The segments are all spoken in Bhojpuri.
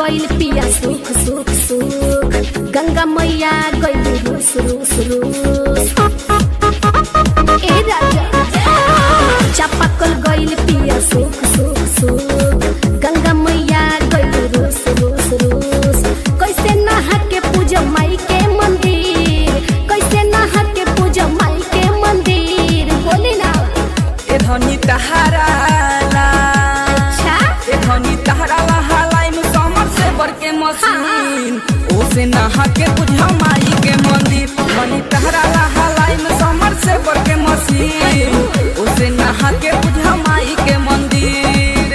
गइल पिया सुख सुख सुख गंगा मैया गइल रूस रूस रूस ए राजा चापाकल गइल पिया सुख सुख सुख गंगा मैया गइल रूस रूस रूस कैसे नहा के पूजा माई के मंदिर कैसे नहा के पूजा माई के मंदिर बोली ना ए धनी तहारा ला अच्छा ए धनी तहारा ला हलाई में समर से बर के मशीन ओसे नहा के बुझा माई के मंदिर धनी तहारा ला हलाई में समर से बर के मशीन ओसे नहा के बुझा माई के मंदिर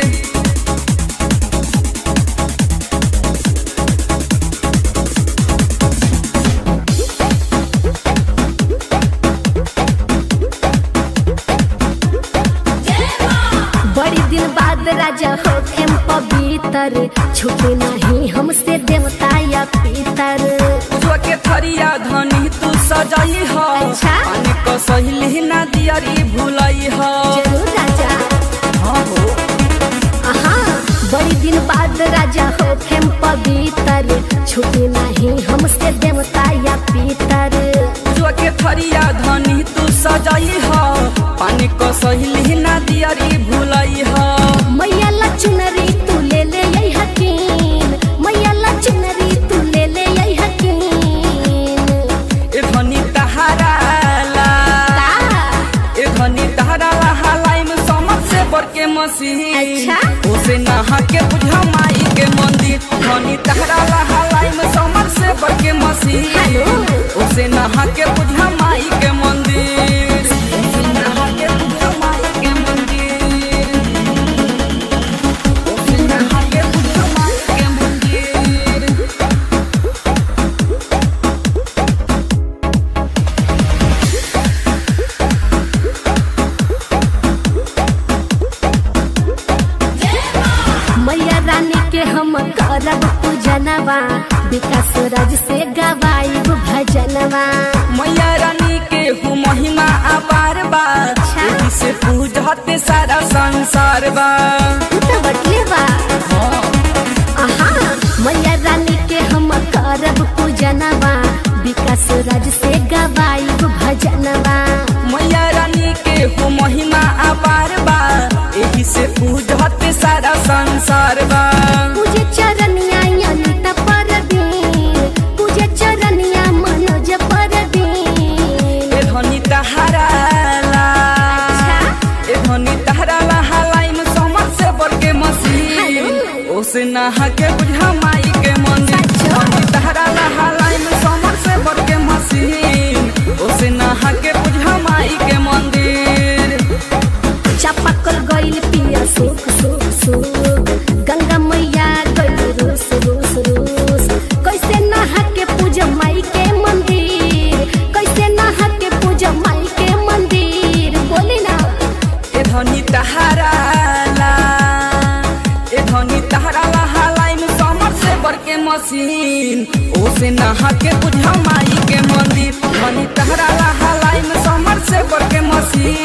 बड़ी दिन बाद राजा होखेम पवित्र छुटे नहीं हमसे देवता या पितर पूजवा के थरिया धनी तू सजाई हो अच्छा। पानी को सहेली ना दियरी भुलई हो जरूर राजा हाँ हो आहा बड़ी दिन बाद राजा होखेम पवित्र छुटे नहीं हमसे देवता या पितर पूजवा के थरिया धनी तू सजाई हो पानी को सहेली ना दियरी भुलई हो मैया ला चुनरी तू ले ले यही हकीन मैया ला चुनरी तू ले ले यही हकीन ए धनी तहारा ला ए धनी तहारा ला हलाई में समझ से बर के मसीह अच्छा। उसे नहा के बुझा माई के मंदिर धनी तहारा ला हलाई में समझ से बर के मसीह हेलो। उसे नहा के बुझा माई के मंदिर उसे नहा के बुझा माई के मंदिर उसे नहा के बुझा माई के मंदिर मैया रानी के हम करब पूजनवा विकास राज से गवाइब भजनवा मैया रानी के हूँ महिमा अपार बा अच्छा। एही से पूजते सारा संसार बा तू तो बटले बा आहा मैया रानी के हम करब पूजनवा विकास राज से गवाइब भजनवा मैया रानी के हूँ महिमा अपार बा एही से पूजते सारा संसार बा पूजे चरनिया अनिता परदीन पूजे चरनिया मनोज परदीन ए धनी तहारा ला अच्छा। ए धनी तहारा ला हलाई में समझ से बर के मसीन हेलो। ओसे नहा के बुझा माई के मंदिर सच्चो। धनी तहारा ला हलाई में समझ से बर के मसीन ओसे नहा के बुझा माई के मंदिर चापाकल गइल पिया सुख सुख सुख गंगा मैया गइल रूस रूस रूस कैसे नहा के पूजा माई के मंदिर कैसे नहा के पूजा माई के मंदिर बोली ना ए धनी तहारा ला ए धनी तहारा ला हलाई में समर से बर के मशीन ओसे नहा के बुझा माई के मंदिर धनी तहारा ला हलाई में समर से बर के मशीन